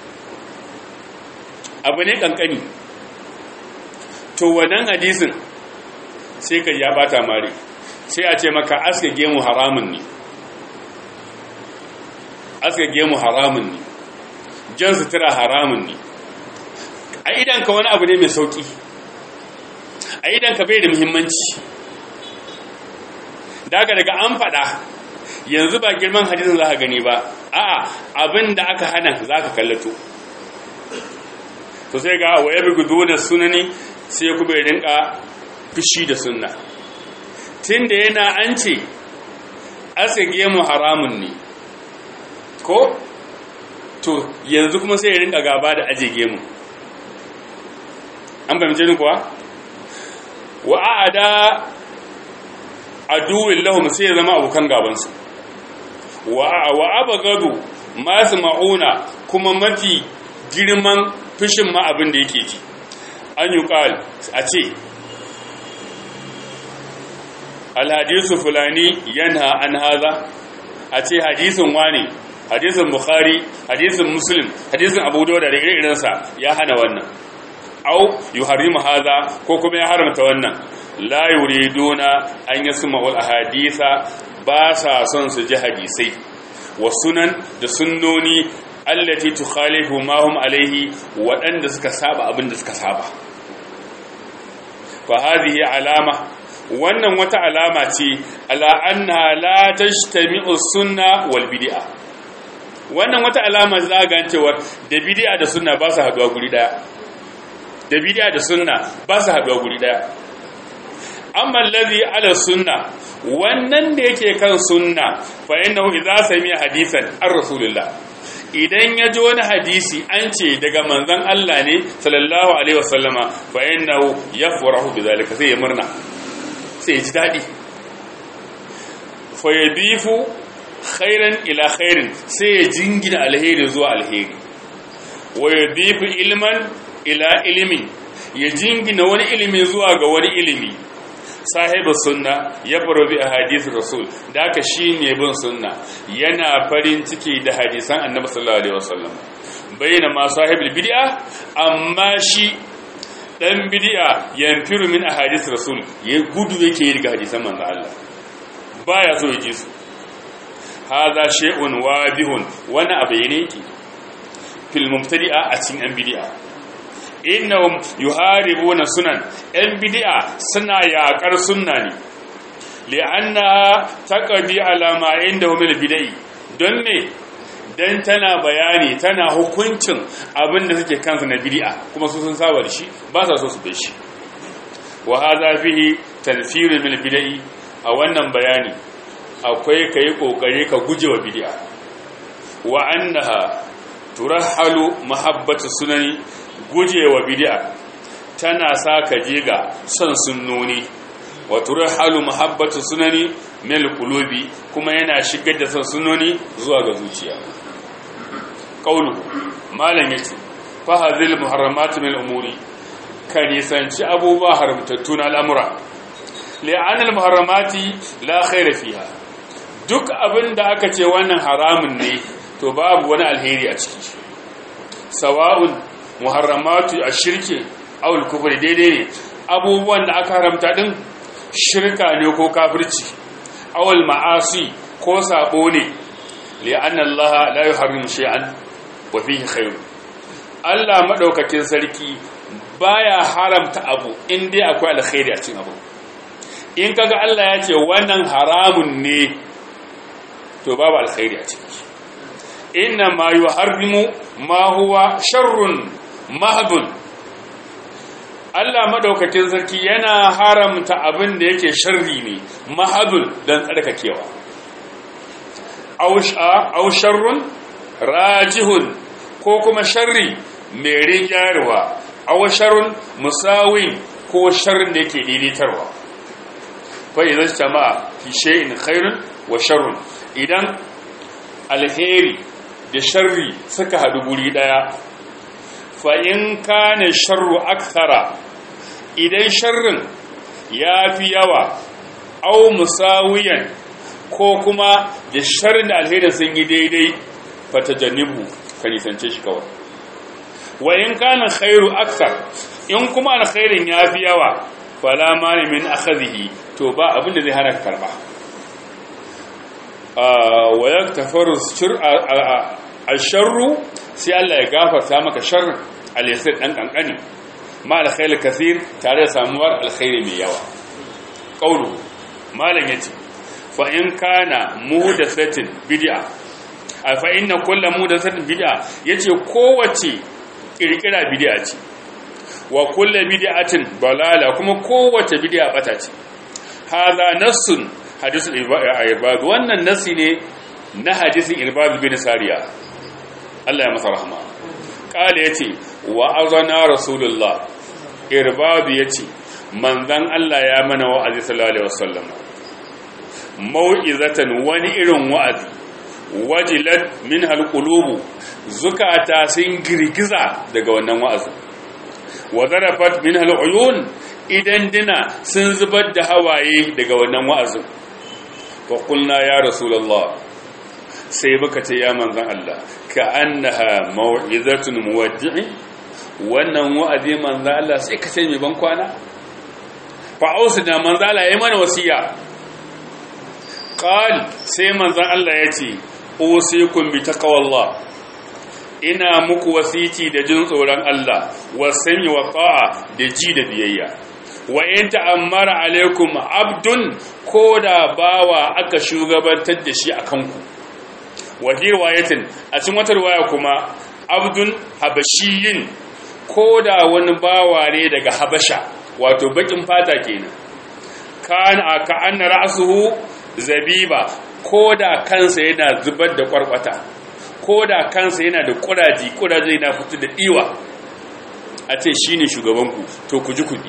abu ne kankani to wannan hadisin sai ka ya bata mare sai a ce maka aska gemu haramun ne aska gemu haramun ne jan sutura haramun ne a idanka wani abu ne mai sauki a idanka bai da muhimmanci daga daga an fada yanzu ba girman hadisin za ka gani ba a'a abin da aka hana za ka kallato to sai ga waye bi gudu da sunani sai kuma ya rinka fushi da sunna tun da yana an ce asage mu haramun ne ko to yanzu kuma sai ya rinka gaba da ajege mu an fahimce ni kuwa wa a'ada aduwin lahum sai ya zama abokan gabansu wa abagadu masu ma'una kuma mafi girman fushin ma abin da yake ji an yi ƙal a ce alhadisu fulani yanha an haza a ce hadisin wani hadisin bukhari hadisin muslim hadisin abu da da irinsa ya hana wannan au yuharimu haza ko kuma ya haramta wannan la yuriduna an yasma'ul ahadisa ba sa son su ji hadisai wa sunan da sunnoni allati tukhalifu ma hum alaihi waɗanda suka saba abin da suka saba fa hadhihi alama wannan wata alama ce ala anna la tajtami'u sunna wal bid'a wannan wata alama za ga cewa da bid'a da sunna ba su haduwa guri daya da bid'a da sunna ba su haduwa guri daya amma allazi ala sunna wannan da yake kan sunna fa innahu idza sami'a hadisan ar rasulillah idan ya ji wani hadisi an ce daga manzon Allah ne sallallahu alaihi wasallama fa innahu yafrahu bidhalika sai ya murna sai ya ji dadi fa yadifu khairan ila khairin sai ya jingina alheri zuwa alheri wa yadifu ilman ila ilmin ya jingina wani ilimi zuwa ga wani ilimi sahibu sunna ya baro bi a hadisi rasul da aka shi ne bin sunna yana farin ciki da hadisan annabi sallallahu alaihi wasallam bayyana ma sahibul bid'a amma shi dan bid'a yanfiru min ahadith rasul ya gudu yake daga hadisan manzo Allah baya so ya ji su hadha shay'un wadihun wani abu ne yake fil mubtadi'a a cikin an bid'a innahum yuharibuna sunan yan bid'a suna yaƙar sunna ne li'annaha taqdi ala ma indahum min bid'i don me dan tana bayani tana hukuncin abin da suke kansu na bid'a kuma su sun saba da shi ba sa so su bai shi wa hadha fihi tanfiru min bid'i a wannan bayani akwai kai kokari ka gujewa bid'a wa annaha turahalu mahabbatu sunani gujewa bid'a tana sa ka je ga son sunnoni wa turhalu mahabbatu sunani mil qulubi kuma yana shigar da son sunnoni zuwa ga zuciya qaulu malam yace fa hadhil muharramat min umuri kan yasanci abubuwa haramtattun al'amura li'an al-muharramati la khayra fiha duk abin da aka ce wannan haramun ne to babu wani alheri a ciki sawa'un muharramatu a shirke awul kufri daidai ne abubuwan da aka haramta din shirka ne ko kafirci awul ma'asi ko sabo ne li'anna Allah la yuharrimu shay'an wa fihi khayr Allah madaukakin sarki baya haramta abu in dai akwai alkhairi a cikin abu in kaga Allah ya ce wannan haramun ne to babu alkhairi a ciki inna ma yuharrimu ma huwa sharrun mahdun Allah madaukakin sarki yana haramta abin da yake sharri ne mahadun dan tsarkakewa aw sharrun rajihun ko kuma sharri mai rinjarwa aw sharrun musawin ko sharrin da yake daidaitarwa fa idan jama'a fi shay'in khairun wa sharrun idan alheri da sharri suka hadu guri daya fa in kana sharru akthara idan sharrin ya fi yawa au musawiyan ko kuma da sharrin da alherin sun yi daidai fata janibu ka nisance shi kawai wa in kana khairu akthar in kuma alkhairin ya fi yawa fala mani min akhadhihi to ba abin da zai hana ka karba wa yaktafaru asharru sai Allah ya gafarta maka sharrin al-yasir dan kankani ma alkhairi kathir tare da samuwar alkhairi mai yawa qaulu malam yace fa in kana muhdathatin bid'a fa inna kullu muhdathatin bid'a yace kowace kirkira bid'a ce wa kullu bid'atin balala kuma kowace bid'a bata ce hadha nassun hadisul ibad wannan nasi ne na hadisin ibad bin sariya Allah ya masa rahama kala yace wa azana rasulullah irbadu yace manzon Allah ya mana wa'azi sallallahu alaihi wasallam mau'izatan wani irin wa'azi wajilat min alqulubu zukata sun girgiza daga wannan wa'azi wa zarafat min aluyun idan dina sun zubar da hawaye daga wannan wa'azin fa qulna ya rasulullah sai muka ce ya manzon Allah ka annaha mau'izatun muwaddi'i wannan wa'azi manzo Allah sai ka sai mai ban kwana fa ausina manzo Allah yayi mana wasiya qal sai manzo Allah yace usikum bi taqwallah ina muku wasiti da jin tsoron Allah wasami wa ta'a da ji da biyayya wa in ta'ammara alaikum abdun koda bawa aka shugabantar da shi akan ku wa riwayatin a cikin wata riwaya kuma abdun habashiyin ko da wani bawa ne daga habasha wato bakin fata kenan kan aka anna ra'suhu zabiba ko da kansa yana zubar da kwarkwata ko da kansa yana da kuraji kuraje yana fito da diwa a ce shine shugabanku to ku ji kudi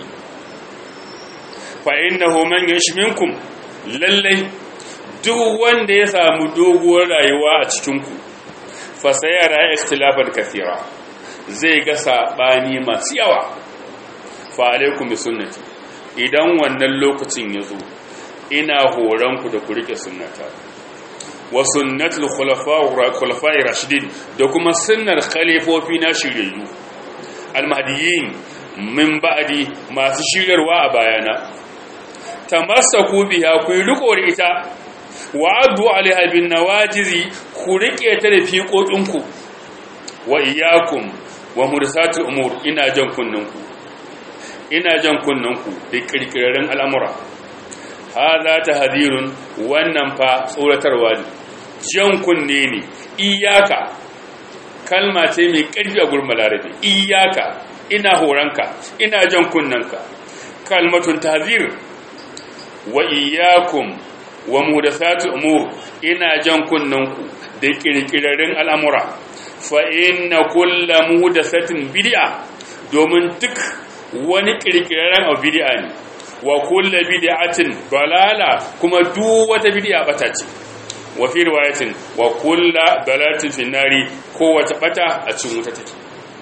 fa innahu man yashminkum lallai duk wanda ya samu doguwar rayuwa a cikin ku fa sayara ikhtilafan kathira zai ga sabani masu yawa fa alaikum bi sunnati idan wannan lokacin ya zo ina horonku da ku rike sunnata wa sunnatul khulafa'i rashidin da kuma sunnar khalifofi na shiryayyu almahdiyin min ba'di masu shiryarwa a bayana tamassaku biha ku riko da ita wa addu alaiha bin nawajizi ku rike ta da fiƙoƙinku wa iyyakum wa mursatul umur ina jan kunninku ina jan kunninku da kirkirarren al'amura haza ta hadirun wannan fa tsoratarwa ne jan kunne ne iyaka kalma ce mai ƙarfi a gurin balarabe iyaka ina horonka ina jan kunnanka kalmatun tahzir wa iyakum wa mudathatu umur ina jan kunnanku da kirkirarren al'amura fa inna kullu muhdathatin bid'a domin duk wani kirkirarren abu bid'a ne wa kullu bid'atin balala kuma duk wata bid'a bata ce wa fi riwayatin wa kullu dalalatin fi nari kowace bata a cikin wuta take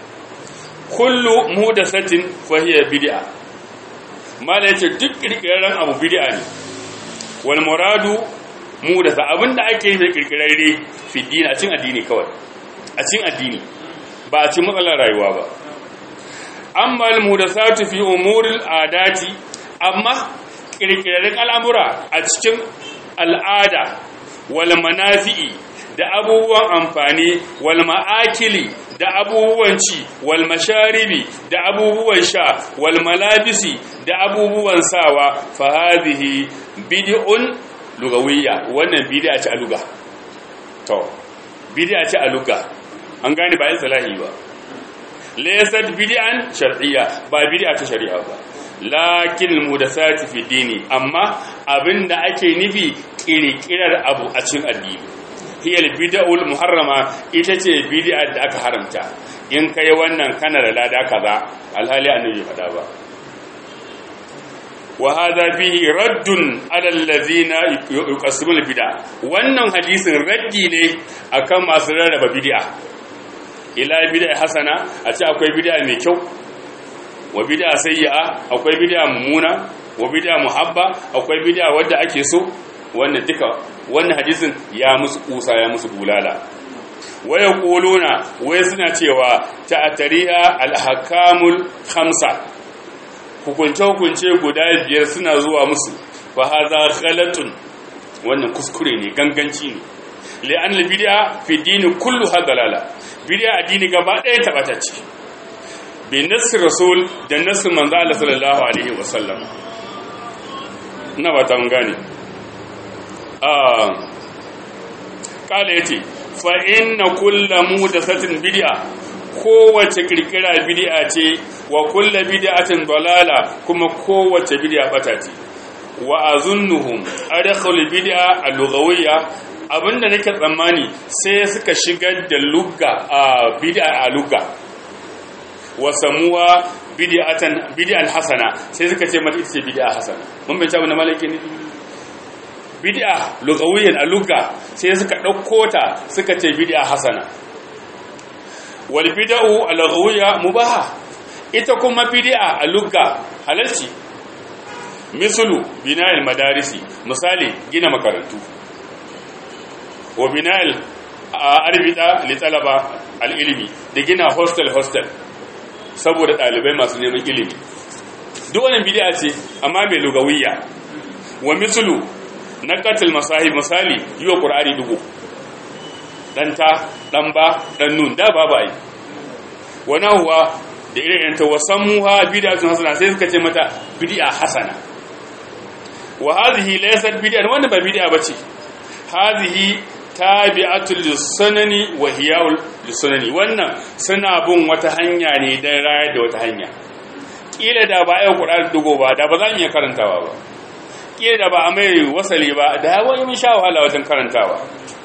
kullu muhdathatin fa hiya bid'a mala yace duk kirkirarren abu bid'a ne wal muradu muhdatha abinda ake yi da kirkirarre fi dini a cikin addini kawai a cikin addini ba a cikin matsalar rayuwa ba amma al-mudathatu fi umuril adati amma kirkirarren al'amura a cikin al'ada wal manafi'i da abubuwan amfani wal ma'akili da abubuwan ci wal masharibi da abubuwan sha wal malabisi da abubuwan sawa fa hadhihi bid'un lugawiyya wannan bid'a ce a luga to bid'a ce a luga an gane ba yin salahi ba laysat bid'an shar'iyya ba bid'a ta shari'a ba lakin mudathati fi dini amma abinda ake nufi kirkirar abu a cikin addini hiyal bid'ul muharrama ita ce bid'a da aka haramta in kai wannan kana da lada kaza alhali annabi fada ba wa hadha fihi raddun ala allazina yuqasimul bid'a wannan hadisin raddi ne akan masu rarraba bid'a ila bid'a hasana a ce akwai bid'a mai kyau wa bid'a sayyi'a akwai bid'a mummuna wa bid'a muhabba akwai bid'a wadda ake so wannan duka wannan hadisin ya musu kusa ya musu bulala waya quluna waya suna cewa ta'tariha al-ahkamul khamsa hukunce hukunce guda biyar suna zuwa musu fa hadha ghalatun wannan kuskure ne ganganci ne li'an al-bid'a fi dini kullu hadalala bid'a addini gaba ɗaya tabata ce bi nasr rasul da nasr manzo Allah sallallahu alaihi wasallam ina ba ta mun gane kala yace fa inna kullu mudathatin bid'a kowace kirkira bid'a ce wa kullu bid'atin dalala kuma kowace bid'a bata ce wa azunnuhum adkhulu bid'a al-lughawiyya abinda nake tsammani sai suka shigar da lugga a bid'a a lugga wa samuwa bid'atan bid'an hasana sai suka ce mata ita ce bid'a hasana mun bai ta wannan malaki ne bid'a lugawiyan a lugga sai suka ɗauko ta suka ce bid'a hasana wal bid'u al lughawiyya mubaha ita kuma bid'a a lugga halalci mislu bina'il madarisi misali gina makarantu wa bina'il arbita li talaba al ilmi da gina hostel hostel saboda ɗalibai masu neman ilimi duk wannan bid'a ce amma mai lugawiyya wa mislu na katil masahib misali yi wa ƙur'ani dugu ɗanta ɗan ba ɗan nun da babu ai wani huwa da irin ta wasan muha bid'atun hasana sai suka ce mata bid'a hasana wa hadhihi laysat bid'a wannan ba bid'a bace hadhihi tabi'atul lisanani wa hiya'ul lisanani wannan suna bin wata hanya ne dan rayar da wata hanya kila da ba ai ƙur'ani dugo ba da ba za mu iya karantawa ba kila da ba a mai wasali ba da wani mun sha wahala wajen karantawa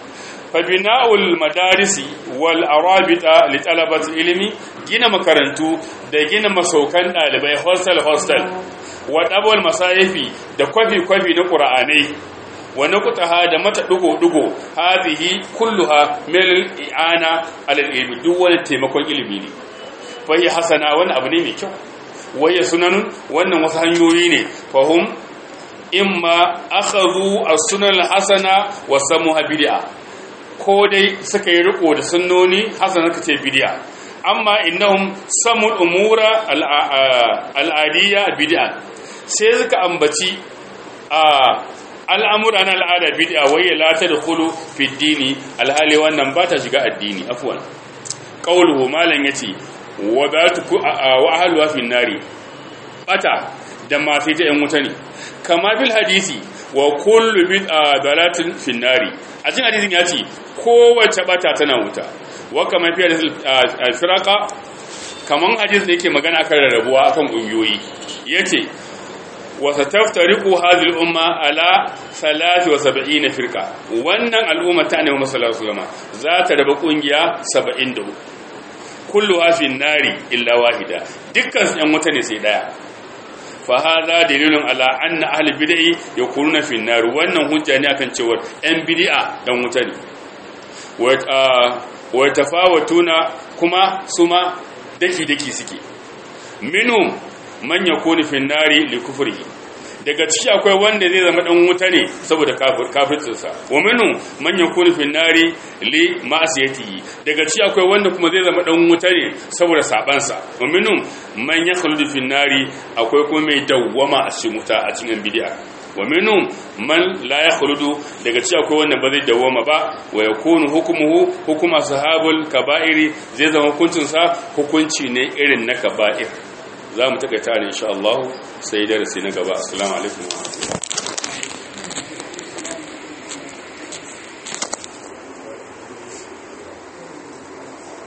fa bina'ul madarisi wal arabita li talabati ilmi gina makarantu da gina masaukan dalibai hostel hostel wa dabal masayifi da kwafi kwafi na qur'anai wa naqtaha da mata dugo dugo hadhihi kulluha min i'ana ala ilmi duk wani taimakon ilimi ne fa hi hasana wani abu ne mai kyau waya sunanun wannan wasu hanyoyi ne fahum imma akhadhu as-sunan al-hasana wa samuha bid'a ko dai suka yi riko da sunnoni hasana kace bid'a amma innahum samul umura al-adiyya bid'a sai suka ambaci al'amura na al'ada bid'a waya la tadkhulu fi dini alhali wannan ba ta shiga addini afwan qawluhu malan yace wa batu wa ahluha fi nari bata da masu ta yan wuta ne kama fil hadisi wa kullu bid'a dalatin fi nari a cikin hadisin ya ce kowace bata tana wuta wa kama fi hadisin firaka kaman hadis da yake magana akan rarrabuwa akan kungiyoyi yace wa sataftariqu hadhihi al-umma ala 73 firqa wannan al'umma ta annabi sallallahu alaihi wasallam za ta raba kungiya 73 kulluha fi nari illa wahida dukkan yan wuta ne sai daya fa hadha dalilun ala anna ahli bid'i yakununa fi nar wannan hujja ne akan cewa yan bid'a dan wuta ne wa tafawatuna kuma suma daki daki suke minhum man yakunu fi nari li kufrihi daga ciki akwai wanda zai zama dan wuta ne saboda kafircinsa wa minu man yakunu fi nari li ma'siyatihi daga ciki akwai wanda kuma zai zama dan wuta ne saboda sabansa wa minu man yakhludu fi nari akwai kuma mai dawwama a cikin wuta a cikin bid'a wa minu man la yakhludu daga ciki akwai wanda ba zai dawwama ba wa yakunu hukmuhu hukuma sahabul kaba'iri zai zama hukuncinsa hukunci ne irin na kaba'ir za mu takaita ne insha Allah sai darasi na gaba assalamu alaikum